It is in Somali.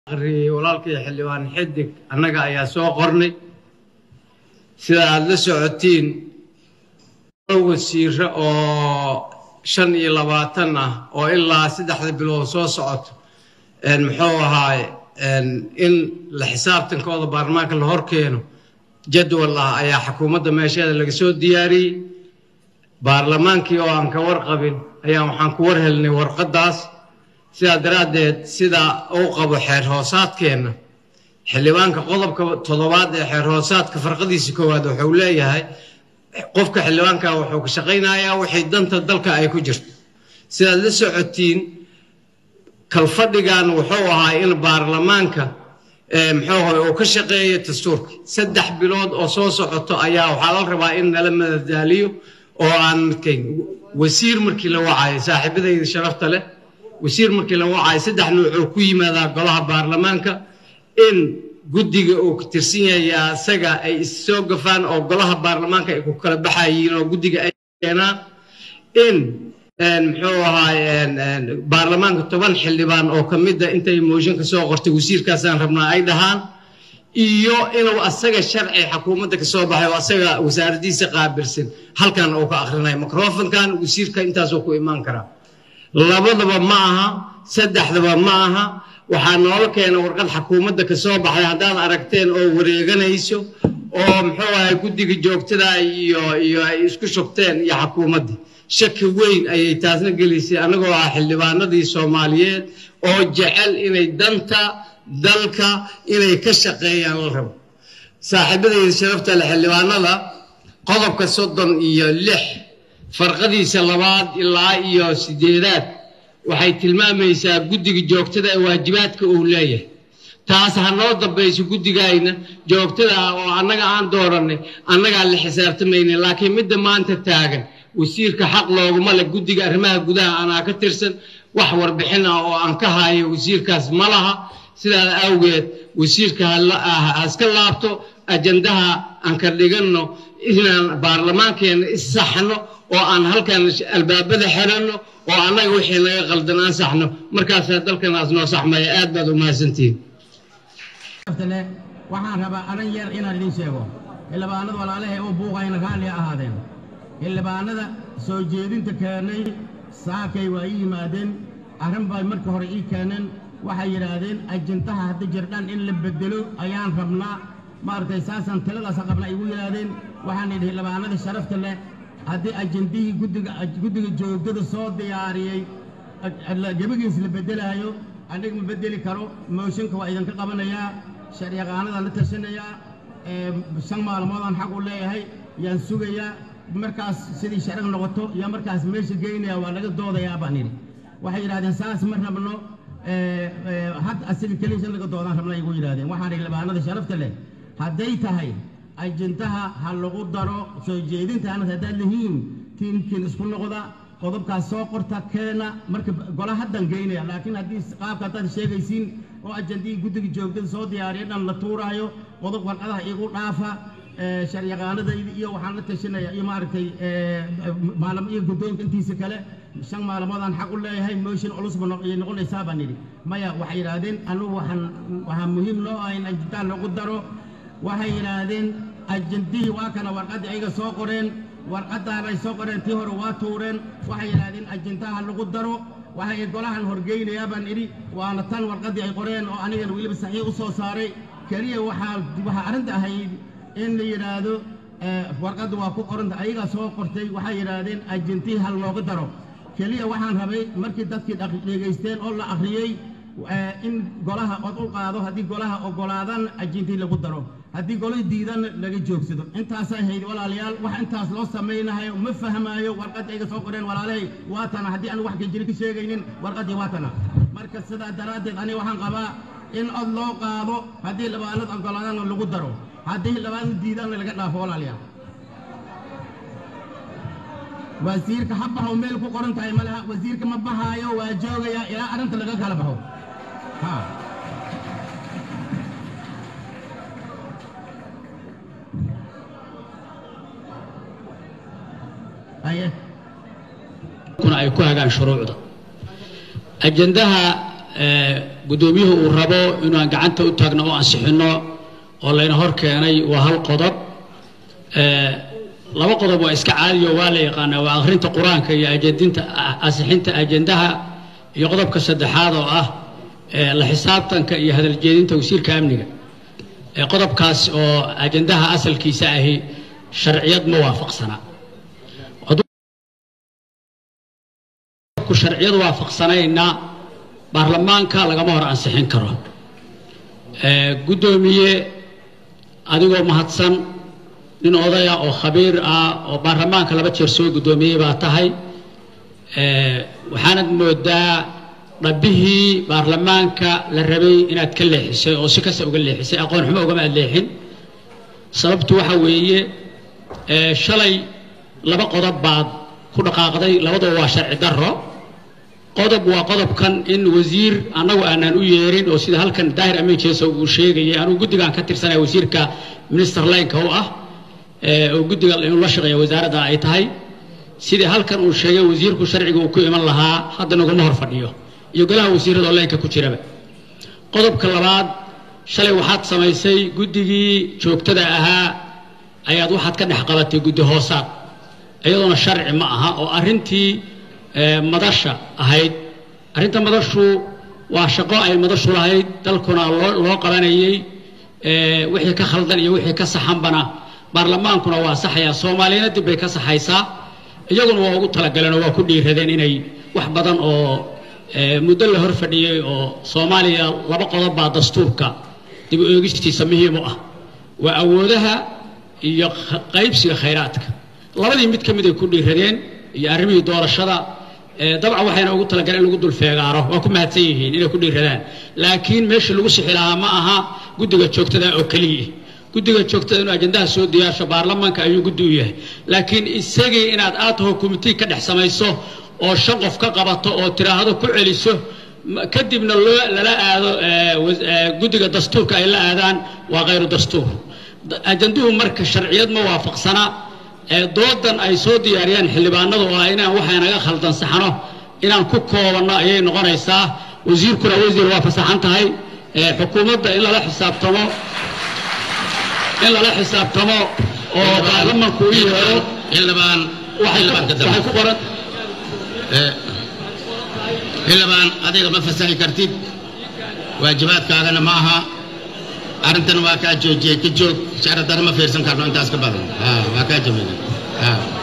aqriyey walaalkii xildhibaan xidig annaga ayaa soo qornay sida aada la socotiin wasiire oo shan iyo labaatan ah oo ilaa saddexda bilood soo socoto muxuu ahaaye in la xisaabtankooda baarlamaanka la hor keeno jadwal ah ayaa xukuumadda meesheeda laga soo diyaariyey baarlamaankii oo aan ka warqabin ayaa waxaan ku war helnay warqaddaas sidaa daraaddeed sida uu qabo xeer hoosaadkeenna xildhibaanka qodobka toddobaad ee xeer hoosaadka farqadiisa koowaad wuxuu leeyahay qofka xildhibaanka wuxuu ka shaqaynayaa wixii danta dalka ay ku jirto sidaad la socotiin kalfadhigan wuxuu ahaa in baarlamaanka muxuu ahay uu ka shaqeeyo dastuurka saddex bilood oo soo socoto ayaa waxaa la rabaa in nala madadaaliyo oo aan midkayn wasiir markii la wacayo saaxiibadayda sharafta leh wasiir markii la wacayo saddex nuucuu ku yimaadaa golaha baarlamaanka in guddiga uu ka tirsan yahay asaga ay issoo gafaan oo golaha baarlamaanka ay ku kala baxayiin oo guddiga ay keenaan in muxuu ahaay baarlamaanka toban xildhibaan oo ka mida intay mooshinka soo qortay wasiirkaasaan rabnaa ay dhahaan iyo inuu asaga sharci xukuumadda ka soo baxay oo asaga wasaaraddiisa qaabilsan halkan uu ka akhrinayo microfonkan wasiirka intaasuu ku imaan karaa labadaba ma aha saddexdaba ma aha waxaa noola keena warqad xukuumadda ka soo baxday haddaad aragteen oo wareeganayso oo muxuu ahay guddiga joogtada iyo iyo ay isku shubteen iyo xukuumaddii shaki weyn ayay taasna gelisay annagoo ah xildhibaanadii soomaaliyeed oo jecel inay danta dalka inay ka shaqeeyaan la rabo saaxiibadayda sharafta le xildhibaanada qodobka soddon iyo lix farqadiisa labaad ilaa iyo sideedaad waxay tilmaamaysaa guddiga joogtada ee waajibaadka uu leeyahay taas ha noo dambayso guddigayna joogtada ah oo annaga aan doorannay annagaa la xisaabtamayna laakiin midda maanta taagan wasiirka xaq looguma leh guddiga arrimaha gudaha anaa ka tirsan wax warbixin ah oo aan ka hayo wasiirkaas ma laha sidaas awgeed wasiirka ha iska laabto ajandaha aan ka dhiganno inaan baarlamaankeenna issaxno oo aan halkan albaabada xiranno oo annaga wixii naga qaldan aan saxno markaasaa dalkanaas noo saxmaya aad baad u mahadsantihiin waxaan rabaa aran yar inaan idiin sheego xildhibaanada walaalahay oo buuqayna raalli ha ahaadeen xildhibaanada soo jeedinta keenay saakay waa ii yimaadeen arrin bay marka hore ii keeneen waxay yidhaahdeen ajintaha hadda jirdhan in la bedelo ayaan rabnaa maaragtay saasaan taladaasa qabna igu yidhaahdeen waxaan idhi xildhibaanada sharafta leh haddii ajindihii guddiga guddiga joogtada soo diyaariyey gebagiis la beddelaayo aniga ma beddeli karo mooshinka waa idinka qabanayaa sharciyaqaanadaan la tashanayaa shan maalmoodaan xaq u leeyahay yaan sugayaa markaas sidii sharci noqoto yaa markaas meesha geynaya waa laga doodayaa baan idhi waxay yidhahdeen saas ma rabno had asiga keliisa laga doodaan rabna igu yidhahdeen waxaan idhi libaanada sharafta leh hadday tahay ajintaha ha lagu daro soo jeedintaana haddaad lihiin tiimkiin isku noqda qodobkaas soo qorta keena marka gola haddan geynaya laakiin haddii qaabka haddaad sheegaysiin oo ajandihii guddiga joogtada soo diyaariya dhan la tuuraayo qodob warqadaha igu dhaafa sharciyaqaanadayda iyo waxaan la tashanaya iyo maaragtay maalmo iyo guddoonka intiisa kale shan maalmoodaan xaq u leeyahay mooshin culusba ayay noqonaysaa baan yidhi maya waxay yidhaahdeen anugu waxaan waxaa muhiim noo ah in ajintaha lagu daro waxay yidhaahdeen ajandihii waa kana warqaddii ayaga soo qoreen warqaddaanay soo qoreen tii hore waa tuureen waxay yidhaahdeen ajintaha lagu daro waxay golahan horgeynayaa baan idhi waana tan warqaddii ay qoreen oo anigana weliba saxiix u soo saaray keliya waxaa waxaa arrinta ahayd in la yidhaahdo warqadda waa ku qoranta ayagaa soo qortay waxay yidhaahdeen ajintii hal looga daro keliya waxaan rabay markii dadkii dhegaysteen oo la akhriyey in golaha od u qaado haddii golaha oggolaadaan ajintii lagu daro haddii golay diidan laga joogsado intaasay hayd walaalayaal wax intaas loo samaynahayo ma fahmaayo warqaddii ayga soo qoreen walaalahay waa tana haddii aan wax kajiri ka sheegaynin warqaddii waa tana marka sidaa daraaddeed aniga waxaan qabaa in od loo qaado haddii labaanad oggolaadana lagu daro haddii labaanad diidaanna laga dhaafo walaalayaal wasiirka ha baxo meel ku qoran tahay ma leha wasiirka ma baxaayo waa joogayaa ilaa arrinta laga kala baxo ha kuna ay ku hagaan shuruucda ajandaha guddoomiyuhu uu rabo inaan gacanta u taagno oo ansixinno oo layna hor keenay waa hal qodob laba qodob waa iska caadiyo waa la yaqaanaa waa akhrinta qur-aanka iyo ajendinta ansixinta ajendaha iyo qodobka saddexaad oo ah la xisaabtanka iyo hadaljeedinta wasiirka amniga qodobkaas oo ajendaha asalkiisa ahi sharciyad ma waafaqsana sharciyad waafaqsanayna baarlamaanka lagama hor ansixin karo guddoomiye adigoo mahadsan nin odaya oo khabiir ah oo baarlamaanka laba jeer soo guddoomiyey baa tahay waxaanad moodaa dhabbihii baarlamaanka la rabay inaad ka leexisay oo si kasta uga leexisay aqoon xumo ugama aad leexin sababtu waxa weeye shalay laba qodob baad ku dhaqaaqday labadaba waa sharci darro qodob waa qodobkan in wasiir annagu aanaan u yeerin oo sida halkan daahir amiin jeeso uu sheegayay anugu guddigaan ka tirsanaya wasiirka minister laynka u ah oo guddiga inuu la shaqeeya wasaaradda ay tahay sidii halkan uu sheegay wasiirku sharciga uu ku iman lahaa hadda naguma hor fadhiyo iyo golaha wasiirada oo laynka ku jiraba qodobka labaad shalay waxaad samaysay guddigii joogtada ahaa ayaad waxaad ka dhex qabatay guddi hoosaad iyadoona sharci ma aha oo arrintii madasha ahayd arrinta madashu waa shaqo ay madashu lahayd dalkuna loo qabanayey wixii ka khaldan iyo wixii ka saxanbana baarlamaankuna waa saxayaa soomaaliyana dib bay ka saxaysaa iyaguna waa ugu talagaleen oo waa ku dhiiradeen inay wax badan oo muddo la hor fadhiyey oo soomaaliya laba qodob baa dastuurka dib u eegistiisa muhiim u ah waa awoodaha iyo qaybsiga khayraadka labadii mid ka mid ay ku dhiiradeen iyo arrimihii doorashada dabcan waxayna ugu talagaleen in lagu dulfeegaaro waa ku mahadsan yihiin inay ku dhiiradaan laakiin meeshii lagu sixi lahaa ma aha guddiga joogtada oo keliya guddiga joogtada inuu ajendaha soo diyaasho baarlamaanka ayuu guddi u yahay laakiin isagii inaad aad taho commitee ka dhex samayso oo shan qof ka qabato oo tiraahdo ku celiso kadibna loo lala aado guddiga dastuurka ay la aadaan waa khayru dastuur ajanduhu marka sharciyad ma waafaqsana doodan ay soo diyaariyaan xildhibaanadu oo ah inaan waxa naga khaldan saxno inaan ku koobanno ayay noqonaysaa wasiirkuna wasiir waa fasaxan tahay xukuumadda in lala xisaabtamo in lala xisaabtamo oo baarlamanku u yeero xildhibaan waxay ku qoran xildhibaan adiga ma fasaxi kartid waajibaadkaagana ma aha arrintan waa kaa joojiyey ka joog sharci darro ma fiirsan karno intaas ka badan waa kaa jabina